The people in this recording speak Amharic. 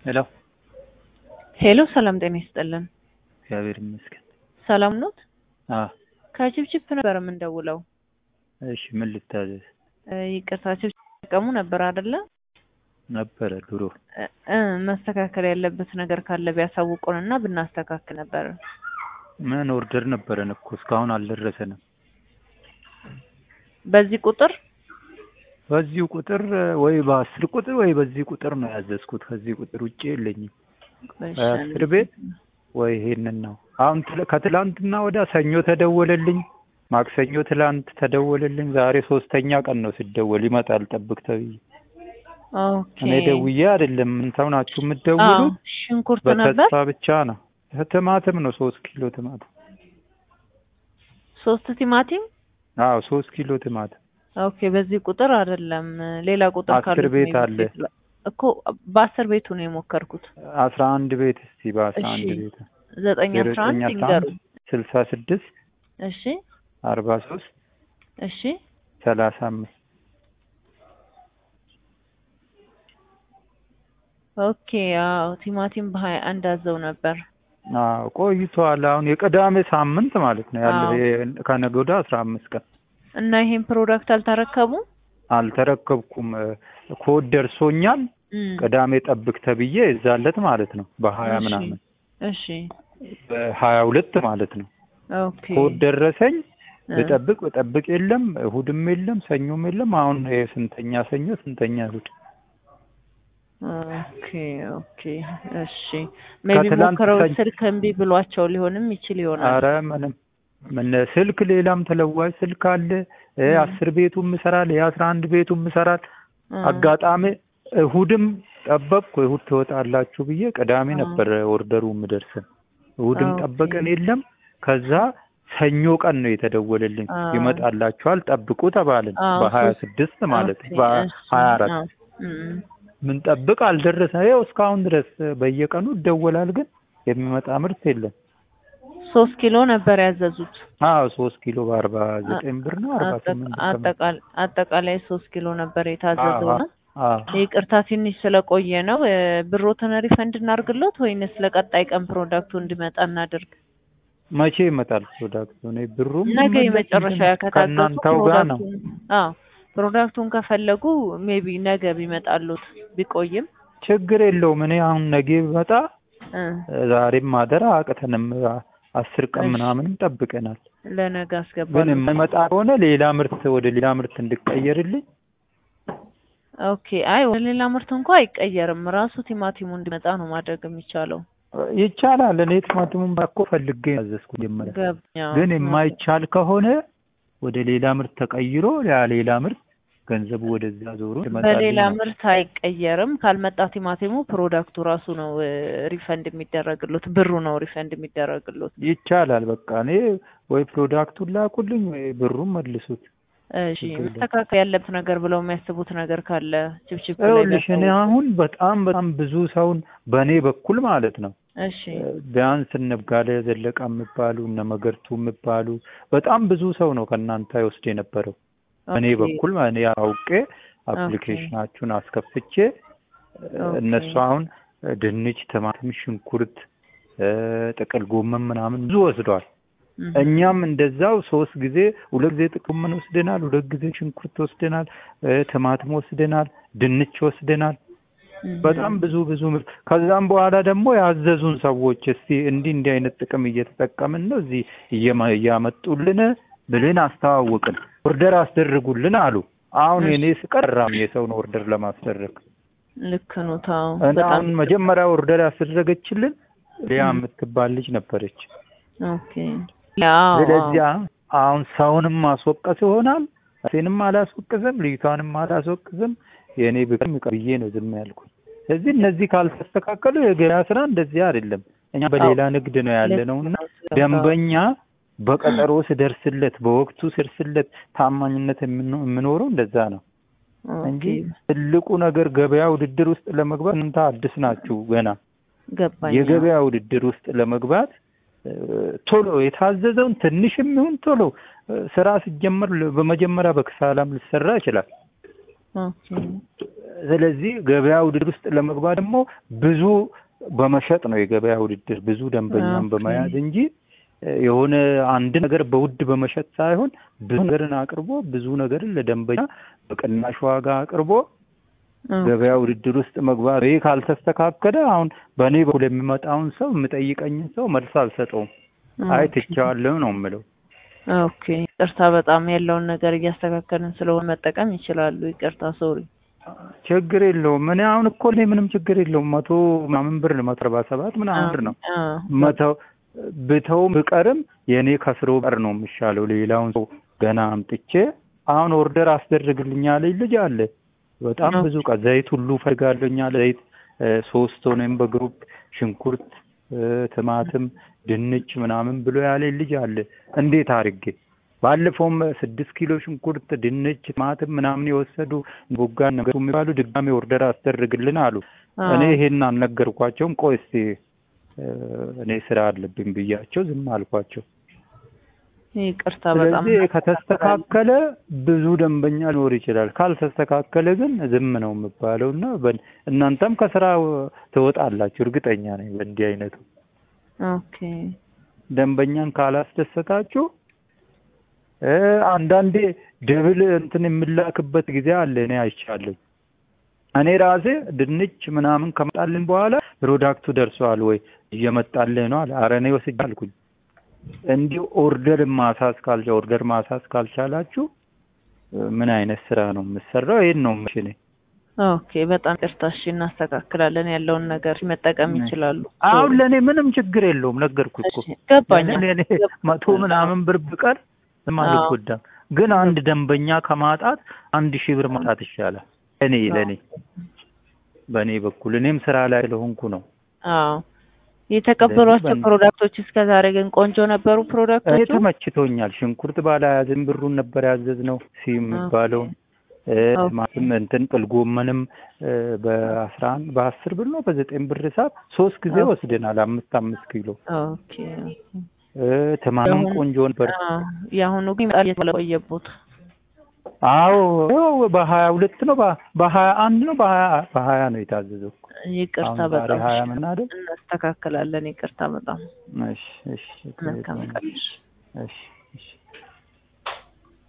ሄሎ ሄሎ ሰላም ጤና ይስጥልን። እግዚአብሔር ይመስገን። ሰላም ኖት? አ ከችፕችፕ ነበር የምንደውለው። እሺ ምን ልታዘዝ? እ ይቅርታ ችፕችፕ ተጠቀሙ ነበር አይደለ? ነበረ ድሮ እ እ መስተካከል ያለበት ነገር ካለ ቢያሳውቁን እና ብናስተካክል ነበር። ምን ኦርደር ነበረን እኮ እስካሁን አልደረሰንም። በዚህ ቁጥር በዚሁ ቁጥር ወይ በአስር ቁጥር ወይ በዚህ ቁጥር ነው ያዘዝኩት። ከዚህ ቁጥር ውጭ የለኝም። አስር ቤት ወይ ይሄንን ነው። አሁን ትለ- ከትላንትና ወዲያ ሰኞ ተደወለልኝ፣ ማክሰኞ ትላንት ተደወለልኝ። ዛሬ ሶስተኛ ቀን ነው ሲደወል ይመጣል ጠብቅ ተብዬ። ኦኬ። እኔ ደውዬ አይደለም እንተው ናችሁ አዎ የምትደውሉት ሽንኩርት ነበር በተስፋ ብቻ ነው። ቲማቲም ነው ሶስት ኪሎ ቲማቲም። ሶስት ቲማቲም። አዎ ሶስት ኪሎ ቲማቲም ኦኬ። በዚህ ቁጥር አይደለም ሌላ ቁጥር አስር ካሉት ቤት ነው አለ። የሞከርኩት። እኮ በአስር ቤቱ ነው የሞከርኩት። አስራ አንድ ቤት እስቲ በአስራ አንድ እሺ። ቤት ዘጠኝ ዜሮ አስራ ዘጠኝ አንድ አስራ ይንገሩ። አንድ ስልሳ ስድስት እሺ አርባ ሶስት እሺ ሰላሳ አምስት ኦኬ። አዎ ቲማቲም በሀያ አንድ አዘው ነበር። አዎ ቆይቷል። አሁን የቅዳሜ ሳምንት ማለት ነው ያለው አዎ። የ- ከነገ ወዲያ አስራ አምስት ቀን እና ይሄን ፕሮዳክት አልተረከቡም? አልተረከብኩም። እ፣ ኮድ ደርሶኛል። እም፣ ቅዳሜ ጠብቅ ተብዬ እዛለት ማለት ነው በሀያ እሺ። ምናምን እሺ በሀያ ሁለት ማለት ነው ኦኬ ኮድ ደረሰኝ። እ፣ ብጠብቅ ብጠብቅ የለም፣ እሁድም የለም፣ ሰኞም የለም። አሁን ይሄ ስንተኛ ሰኞ ስንተኛ እሁድ ኦኬ ኦኬ እሺ ሜቢ ከትላንት ሞክረው ሰኞ- ስልክ እምቢ ብሏቸው ሊሆንም ይችል ይሆናል። አረ ምንም ምን ስልክ ሌላም ተለዋጭ ስልክ አለ። እ፣ እ። አስር ቤቱም ይሰራል፣ የአስራ አንድ ቤቱም ይሰራል። እ፣ አጋጣሚ እሁድም ጠበቅኩ። እሁድ ትወጣላችሁ ብዬ ቅዳሜ አ። ነበር ኦርደሩ የምደርስን። እሁድም ኦኬ። ጠበቅን የለም። ከዛ ሰኞ ቀን ነው የተደወለልኝ አ። ይመጣላችኋል ጠብቁ ተባልን። አዎ፣ በሀያ ሶስት- ስድስት ማለት ኦኬ፣ በሀያ እሺ፣ አራት አዎ፣ እም፣ ምን ጠብቅ አልደረሰ። ይኸው እስካሁን ድረስ በየቀኑ ይደወላል፣ ግን የሚመጣ ምርት የለም። ሶስት ኪሎ ነበር ያዘዙት። አዎ ሶስት ኪሎ በአርባ ዘጠኝ ብር ነው አርባ አጠቃ- ስምንት ብር ነው። አጠቃል- አጠቃላይ ሶስት ኪሎ ነበር የታዘዘው አዎ፣ ነው። አዎ። ይቅርታ ትንሽ ስለቆየ ነው። እ፣ ብሮትን ሪፈንድ እናርግሎት ወይንስ ለቀጣይ ቀን ፕሮዳክቱ እንዲመጣ እናድርግ? መቼ ይመጣል ፕሮዳክቱ? እኔ ብሩም ነገ ቢመለስ የመጨረሻ ምንድን ነው? ከታገሱ ከእናንተው ጋር ነው። ፕሮዳክቱን አዎ ፕሮዳክቱን ከፈለጉ ሜቢ ነገ ቢመጣሉት ቢቆይም ችግር የለውም። እኔ አሁን ነገ ብመጣ እ፣ ዛሬም ማደር አቅተንም አስር ቀን እሺ። ምናምንም ጠብቀናል። ለነገ ግን አስገባሉ። የማይመጣ ከሆነ ሌላ ምርት ወደ ሌላ ምርት እንድቀየርልኝ ኦኬ። አይ ወደ ሌላ ምርት እንኳ አይቀየርም። ራሱ ቲማቲሙ እንዲመጣ ነው ማድረግ የሚቻለው። ይቻላል። እኔ ቲማቲሙን እኮ ፈልጌ ያዘዝኩ ጀመረ። ገብኛ ግን የማይቻል ከሆነ ወደ ሌላ ምርት ተቀይሮ ያ ሌላ ምርት ገንዘቡ ወደዛ ዞሮ በሌላ ይመጣልኛል። ምርት አይቀየርም። ካልመጣ ቲማቲሙ ፕሮዳክቱ ራሱ ነው እ፣ ሪፈንድ የሚደረግሉት ብሩ ነው ሪፈንድ የሚደረግሉት። ይቻላል። በቃ እኔ ወይ ፕሮዳክቱን ላኩልኝ ወይ ብሩን መልሱት። እሺ ችግር የለም። መስተካከል ያለበት ነገር ብለው የሚያስቡት ነገር ካለ ችፕችፕ ላይ ይኸውልሽ እኔ ቢያሳውቁ። አሁን በጣም በጣም ብዙ ሰውን በእኔ በኩል ማለት ነው እሺ ቢያንስ እነ ብጋለ ዘለቃ የሚባሉ እነ መገርቱ የሚባሉ በጣም ብዙ ሰው ነው ከእናንተ ይወስድ የነበረው። እኔ ኦኬ፣ በኩል እኔ አውቄ አፕሊኬሽናችሁን አስከፍቼ ኦኬ። እነሱ አሁን ድንች፣ ቲማቲም፣ ሽንኩርት፣ እ፣ ጥቅል ጎመን ምናምን ብዙ ወስደዋል። እም፣ እኛም እንደዛው ሶስት ጊዜ ሁለት ጊዜ ጥቅል ጎመን ወስደናል፣ ሁለት ጊዜ ሽንኩርት ወስደናል፣ እ፣ ቲማቲም ወስደናል፣ ድንች ወስደናል። እም፣ በጣም ብዙ ብዙ ምርት ከዛም በኋላ ደግሞ ያዘዙን ሰዎች እስቲ እንዲህ እንዲህ አይነት ጥቅም እየተጠቀምን ነው እዚህ እየማ- እያመጡልን ብልን አስተዋወቅን። ኦርደር አስደርጉልን አሉ። አሁን እሺ። የኔ ስቀራም የሰውን ኦርደር ለማስደረግ ልክ ነው። ታው እና በጣም አሁን መጀመሪያ ኦርደር ያስደረገችልን ሊያ የምትባል ልጅ ነበረች። ኦኬ። ያው ስለዚህ አሁን ሰውንም ማስወቀስ ይሆናል። ራሴንም አላስወቅስም፣ ልጅቷንም አላስወቅስም። የእኔ ብቅም ብዬ ነው ዝም ያልኩኝ። ስለዚህ እነዚህ ካልተስተካከሉ የገበያ ስራ እንደዚህ አይደለም። እኛ በሌላ ንግድ ነው ያለ ነው እና ደንበኛ በቀጠሮ ስደርስለት በወቅቱ ስደርስለት ታማኝነት የምኖ- የምኖረው እንደዛ ነው እንጂ ትልቁ ነገር ገበያ ውድድር ውስጥ ለመግባት እናንተ አዲስ ናችሁ ገና። ገባኝ። የገበያ ውድድር ውስጥ ለመግባት እ፣ ቶሎ የታዘዘውን ትንሽም ይሁን ቶሎ እ፣ ስራ ሲጀመር ለ- በመጀመሪያ በክሳላም ሊሰራ ይችላል። ኦኬ ስለዚህ ገበያ ውድድር ውስጥ ለመግባት ደግሞ ብዙ በመሸጥ ነው የገበያ ውድድር ብዙ ደንበኛን ኦኬ። በመያዝ እንጂ እ፣ የሆነ አንድ ነገር በውድ በመሸጥ ሳይሆን ብዙ ነገርን አቅርቦ ብዙ ነገርን ለደንበኛ በቅናሽ ዋጋ አቅርቦ ገበያ ውድድር ውስጥ መግባት ይህ ካልተስተካከለ አሁን በእኔ በኩል የሚመጣውን ሰው የምጠይቀኝን ሰው መልስ አልሰጠውም። አይ ትቼዋለሁ ነው የምለው። ኦኬ ይቅርታ፣ በጣም ያለውን ነገር እያስተካከልን ስለሆነ መጠቀም ይችላሉ። ይቅርታ ሶሪ። ችግር የለውም። እኔ አሁን እኮ እኔ ምንም ችግር የለውም። መቶ ምናምን ብር ነው መቶ አርባ ሰባት ምናምን ብር ነው መተው ብተው ብቀርም የእኔ ከስሮ ቀር ነው የሚሻለው። ሌላውን ሰው ገና አምጥቼ አሁን ኦርደር አስደርግልኝ ያለኝ ልጅ አለ። በጣም ብዙ እቃ ዘይት ሁሉ ፈልጋለኛ ዘይት እ፣ ሶስት ሆነም በግሩፕ ሽንኩርት እ፣ ቲማቲም፣ ድንች ምናምን ብሎ ያለኝ ልጅ አለ። እንዴት አድርጌ ባለፈውም ስድስት ኪሎ ሽንኩርት፣ ድንች፣ ቲማቲም ምናምን የወሰዱ ቦጋ ነገሩ የሚባሉ ድጋሜ ኦርደር አስደርግልን አሉ። እኔ ይሄን አልነገርኳቸውም። ቆይ እስቲ እ፣ እኔ ስራ አለብኝ ብያቸው ዝም አልኳቸው። ይቅርታ በጣም ስለዚህ ከተስተካከለ ብዙ ደንበኛ ሊኖር ይችላል። ካልተስተካከለ ግን ዝም ነው የሚባለው እና በ- እናንተም ከስራ ትወጣላችሁ እርግጠኛ ነኝ። በእንዲህ አይነቱ ኦኬ ደንበኛን ካላስደሰታችሁ እ አንዳንዴ ደብል እንትን የምላክበት ጊዜ አለ። እኔ አይቻለሁ። እኔ ራሴ ድንች ምናምን ከመጣልን በኋላ ፕሮዳክቱ ደርሰዋል ወይ እየመጣልህ ነው አለ። ኧረ እኔ ወስጄ አልኩኝ። እንዲሁ ኦርደር ማሳዝ ካልቻ ኦርደር ማሳዝ ካልቻላችሁ እ ምን አይነት ስራ ነው የምሰራው? ይሄን ነው የምልሽ እኔ። ኦኬ በጣም ይቅርታ። እሺ እናስተካክላለን። ያለውን ነገር መጠቀም ይችላሉ። አሁን ለእኔ ምንም ችግር የለውም ነገርኩ እኮ እሺ፣ ገባኝ። ለእኔ እኔ መቶ ምናምን ብር ብቀር ምንም አልጎዳም። ግን አንድ ደንበኛ ከማጣት አንድ ሺህ ብር ማጣት ይሻላል። እኔ ለእኔ በእኔ በኩል እኔም ስራ ላይ ስለሆንኩ ነው። አዎ የተቀበሏቸው ስለዚህ ፕሮዳክቶች እስከ ዛሬ ግን ቆንጆ ነበሩ እኔ ፕሮዳክቶቹ? ተመችቶኛል። ሽንኩርት ባለ ሀያ ዘጠኝ ብሩን ነበር ያዘዝነው ሲ የሚባለውን እ ኦኬ። ማለትም እንትን ጥል ጎመንም እ በአስራ አንድ በአስር ብር ነው በዘጠኝ ብር ሰዓት ሶስት ጊዜ ኦኬ። ወስደናል። አምስት አምስት ኪሎ ኦኬ እ ቲማቲም የአሁኑ- ቆንጆ ነበር። አዎ የአሁኑ ግን በጣም የተቆየቦት አዎ ያው በሀያ ሁለት ነው በ- በሀያ አንድ ነው በሀያ በሀያ ነው የታዘዘው። ይቅርታ አሁን ዛሬ በጣም ሀያ ምን አይደል? እናስተካክላለን። ይቅርታ በጣም እሺ እሺ መልካም ቀን። እሺ